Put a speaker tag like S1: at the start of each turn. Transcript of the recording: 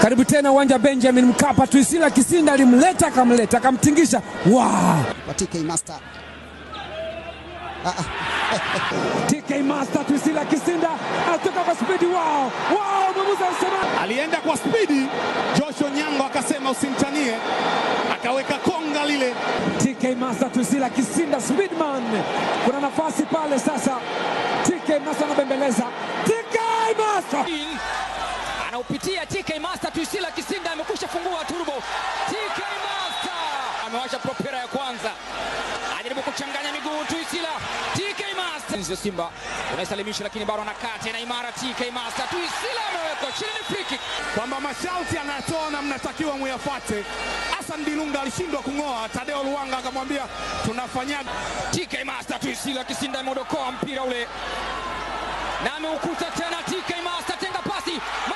S1: Karibu tena uwanja Benjamin Mkapa. Tuisila Kisinda alimleta akamleta akamtingisha. Wow!
S2: Kwa TK Master. Ah, ah.
S1: TK Master Tuisila Kisinda anatoka kwa spidi. Wow! Wow! Mwamuzi anasema
S3: alienda kwa spidi. Joshua Nyango akasema usimtanie, akaweka konga lile.
S1: TK Master Tuisila Kisinda Speedman. Kuna nafasi pale sasa. TK Master anabembeleza. TK Master
S4: anaupitia TK Master. Tuisila Kisinda amekwisha fungua turbo. TK Master amewasha propera ya kwanza, ajaribu kuchanganya miguu Tuisila. TK Master Nzio Simba unaisalimisha, lakini bado anakaa tena imara. TK Master Tuisila amewekwa chini, ni free kick.
S3: kwamba masharti anatoa na mnatakiwa muyafate. Hassan Dilunga alishindwa kung'oa, Tadeo Luanga akamwambia tunafanyaje?
S4: TK Master Tuisila Kisinda ameodokoa mpira ule na ameukuta tena. TK Master tenga pasi